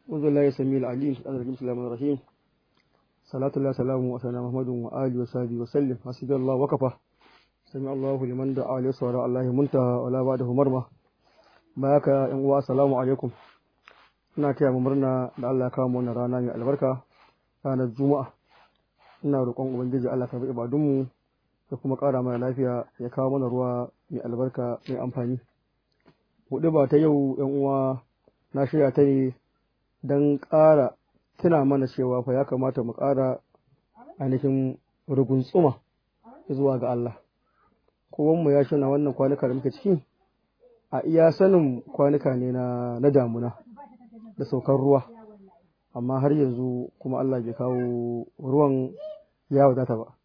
أعوذ بالله السميع العليم من الرجيم بسم الله الرحمن الرحيم صلاة الله سلام وسلام محمد وآله وصحبه وسلم حسبي الله وكفى سمع الله لمن دعا لصلاة الله منتهى ولا بعده مرمى بارك yan uwa assalamu alaikum ina taya mu murna da Allah ya kawo mu wannan rana mai albarka ranar juma'a ina roƙon ubangiji Allah ka bi ibadunmu da kuma ƙara mana lafiya ya kawo mana ruwa mai albarka mai amfani hudu ba ta yau yan uwa na shirya ta ne don ƙara tuna mana cewa fa ya kamata mu ƙara ainihin ruguntsuma zuwa ga Allah kowanmu ya shina wannan kwanuka da muke ciki a iya sanin kwanuka ne na, na damuna da saukar ruwa amma har yanzu kuma Allah bai kawo ruwan ya wadata ba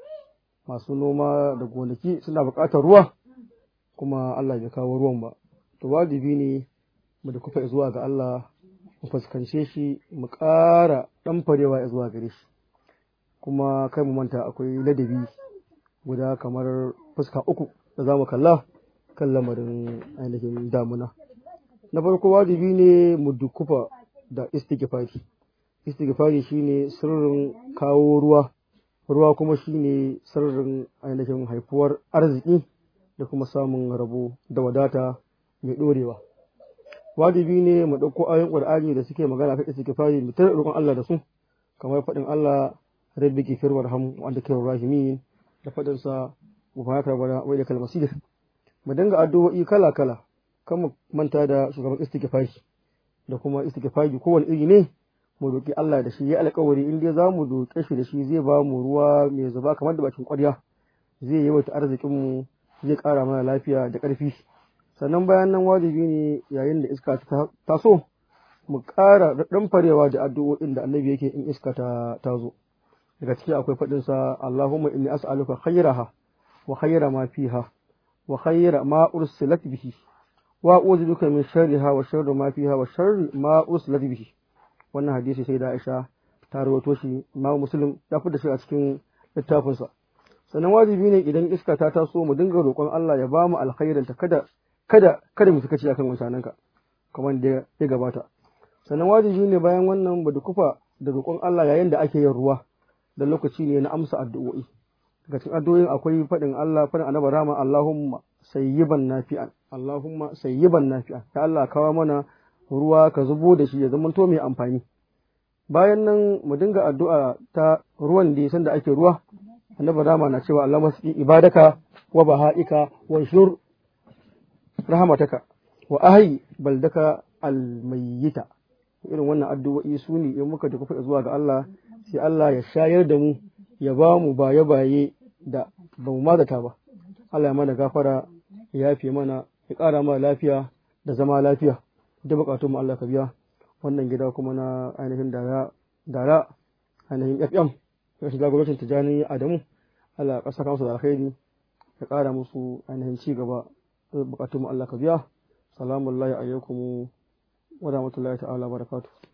masu noma da gonaki suna buƙatar ruwa kuma Allah bai kawo ruwan ba to wajibi ne mu da kufa zuwa ga Allah mu fuskance shi mu ƙara ɗan farewa zuwa gare shi kuma kai mu manta akwai ladabi guda kamar fuska uku da za mu kalla kan lamarin ainihin damuna na farko wajibi ne mu dukufa da istighfari istighfari shine sirrin kawo ruwa ruwa kuma shine sirrin ainihin haifuwar arziki da kuma samun rabo da wadata mai ɗorewa wajibi ne mu ɗauko ayoyin ƙur'ani da suke magana kan istighfari mu tare roƙon Allah da su kamar faɗin Allah rabbi ghfir warham wa anta khairur rahimin da faɗin sa mu fara bana wai da kalmasir mu dinga addu'o'i kala kala kan mu manta da shugaban istighfari da kuma istighfari kowane iri ne mu roƙi Allah da shi ya alƙawari in dai za mu roƙe shi da shi zai ba mu ruwa mai zuba kamar da bakin ƙwarya zai yawaita arzikin mu zai ƙara mana lafiya da ƙarfi sannan bayan nan wajibi ne yayin da iska ta taso mu ƙara ɗan farewa da addu'o'in da annabi yake in iska ta tazo daga ciki akwai faɗin sa Allahumma inni as'aluka khayraha wa khayra ma fiha wa khayra ma ursilat bihi wa a'udhu bika min sharriha wa sharri ma fiha wa sharri ma ursilat bihi wannan hadisi sai da Aisha ta rawaito shi Imam Muslim ya fi da shi a cikin littafinsa sannan wajibi ne idan iska ta taso mu dinga roƙon Allah ya ba mu alkhairin ta kada kada kada mu suka ci akan wancananka kamar da ya gabata sannan wajibi ne bayan wannan ba kufa da roƙon Allah yayin da ake yin ruwa da lokaci ne na amsa addu'o'i daga cikin addu'o'in akwai faɗin Allah faɗin annabi rama Allahumma sayyiban nafi'an Allahumma sayyiban nafi'an ya Allah kawo mana ruwa ka zubo da shi ya zama to mai amfani bayan nan mu dinga addu'a ta ruwan da sanda ake ruwa annabi rama na cewa Allah masu ibadaka wa baha'ika wa shur rahamataka wa ahyi baldaka almayyita irin wannan addu'o'i su ne in muka tafi zuwa ga Allah sai Allah ya shayar da mu ya ba mu baye baye da ba mu mazata ba Allah ya mana gafara ya yafe mana ya ƙara mana lafiya da zama lafiya da bukatun mu Allah ka biya wannan gida kuma na ainihin dara dara ainihin FM ya shiga gwamnatin Tijani Adamu Allah ya ƙasa kansu da alkhairi ya ƙara musu ainihin ci gaba bukatun mu Allah ka biya salamun alaikum wa rahmatullahi ta'ala barakatuh